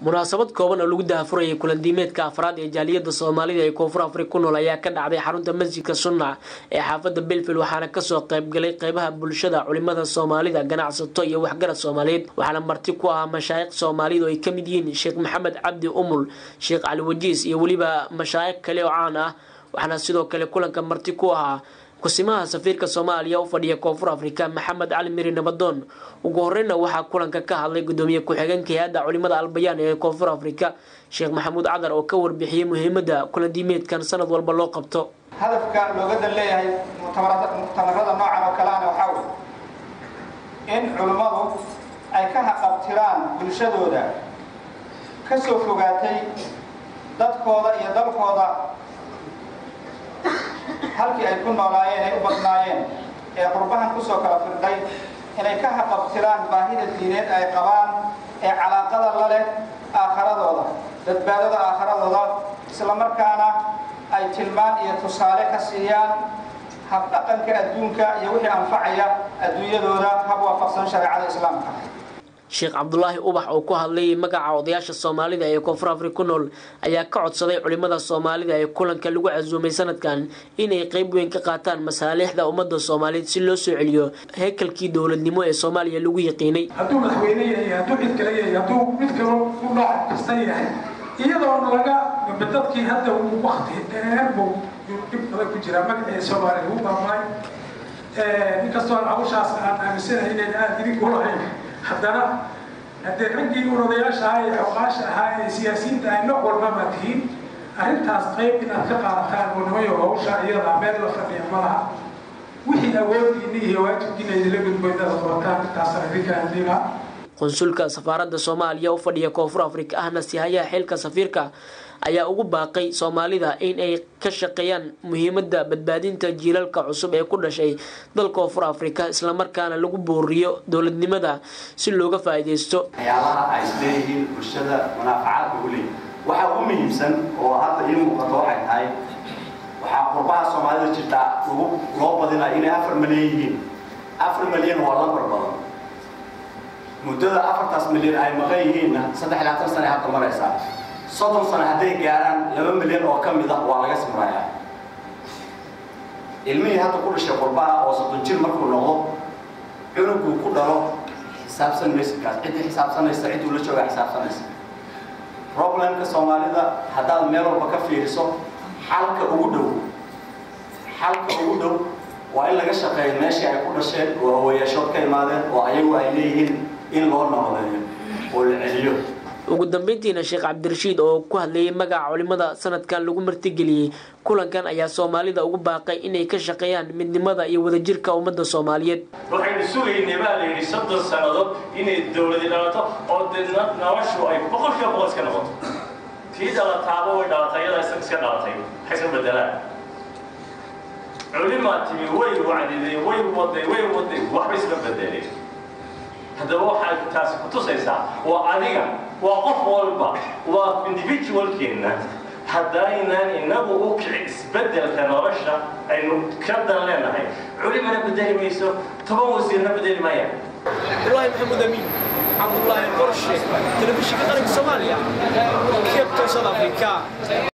munaasabad kooban oo lagu dahafurayay kulandiimeedka afraad ee jaaliyada soomaalida ee koonfur afrika ku nool ayaa ka dhacday xarunta masjidka sunna ee xaafada belfil waxaana kasoo qaybgalay qeybaha bulshada culimada soomaalida ganacsato iyo waxgarad soomaaliyeed waxaana marti ku ahaa mashaayikh soomaaliyed oo ay kamid yihiin sheekh maxamed cabdi umul sheekh cali wajiis iyo weliba mashaayikh kale oo caan ah waxaana sidoo kale kulanka marti ku ahaa kusimaha safiirka soomaaliya u fadhiya koonfur afrika maxamed cali miri nabadoon ugu horeyna waxaa kulanka ka hadlay gudoomiye ku-xigeenka hay-adda culimada albayaan ee koonfur afrika sheekh maxamuud cadar oo ka warbixiyey muhiimada kulandiimeedkan sanad walba loo qabto hadafka looga dan leeyahay muctamarada noocan oo kaleana waxaa wey in culimmadu ay ka haqabtiraan bulshadooda ka soo fogaatay dadkooda iyo dalkooda halkii ay ku noolaayeen ay u badnaayeen ee qurbahan kusoo kala firdhay inay ka haqabtiraan baahida diineed ay qabaan ee calaaqada la leh aakharadooda badbaadada aakharadooda islamarkaana ay tilmaan iyo tusaale ka siiyaan habdhaqanka adduunka iyo wixii anfacaya adduunyadooda hab waafaqsan shareecada islaamka sheekh cabdulaahi ubax oo ku hadlay magaca odayaasha soomaalida ee koonfur afrika ku nool ayaa ka codsaday culimada soomaalida ee kulanka lagu casuumay sanadkan inay qeyb weyn ka qaataan masaalixda ummadda soomaaliyeed si loo soo celiyo heekalkii dowladnimo ee soomaaliya lagu yaqiinay hadduu madaxweyne yahay hadduu cid kale yahay hadduu mid kalo u nooc kasta yahay iyadoona laga dadkii hadda uu wakti dheer buu dhib badan ku jiraa magacii soomaaliya lagu baabay inkastoo hawshaas aan aaminsanahay inayn aada idinku lahayn haddana haddee raggii un odayaasha ahaa ee xoqaasha ahaa ee siyaasiyiinta ay nooc walbama tihiin arrintaas qayb inaad ka qaadataan oo nimayo hawsha iyada meel la fadhiya ma laha wixii awooddiina iyo waajibkiina idinla gudbo inaad qabataan intaasaan idinka adila qunsulka safaaradda soomaaliya u fadhiya koonfur afrika ahna sihayaha xilka safiirka ayaa ugu baaqay soomaalida in ay ka shaqeeyaan muhiimada badbaadinta jiilalka cusub ee ku dhashay dal koonfur afrika islamarkaana lagu booriyo dowladnimada si looga faa-iideysto waxyaalaha ay isleeyihiin bulshada munaafacaadka ugu leeyihin waxa ugu muhiimsan oo hadda ii muuqato waxay tahay waxaa qurbaha soomaalida jirta lagu loo badinaya inay afar malyan yihiin afar malyan waa lambar badan muddada afartaas milyan ay maqan yihiinna saddex iyo labaatan sana hadda maraysaa soddon sano hadday gaaraan laba milyan oo ka mid ah waa laga samrayaa ilmihii hadda ku dhashay qurbaha oo soddon jir markuu noqdo cunuguu ku dhalo xisaabsan maysa kaas ciddii xisaabsanaysa cidduu la joogaa xisaabsanaysa problemka soomaalida haddaad meel walba ka fiiriso xalka ugu dhow xalka ugu dhow waa in laga shaqeeyo meeshii ay ku dhasheen oo hawayaashood ka imaadeen oo ayagu ay leeyihiin in loo noqdeeyo oo la celiyo ugu dambeyntiina sheekh cabdirashiid oo ku hadlayay magaca culimada sanadkan lagu martigeliyey kulankan ayaa soomaalida ugu baaqay inay ka shaqeeyaan midnimada iyo wadajirka ummadda soomaaliyeed waxaynu sugaynay baa la yidhi soddon sannadood inay dowladi dhalato oo dee noloshu ay boqolkiiba boqol iska noqoto tii dhalataaba way dhalatay iyada iska dhalatay waxay iska bedelaan culimaa timi way wacdiday way waday way waday waxba isma bedeleen haddaba waxay taasi ku tusaysaa waa adiga waa qof walba waa individualkeenna haddaynaan inagu u kici isbeddelka nolosha aynu ka dan leenahay culimana bedeli mayso toban wasiirna bedeli maayaan abdullaahi maxamuud amiin cabdullaahi qorshe telefishinka qaranka soomaaliya keebta south africa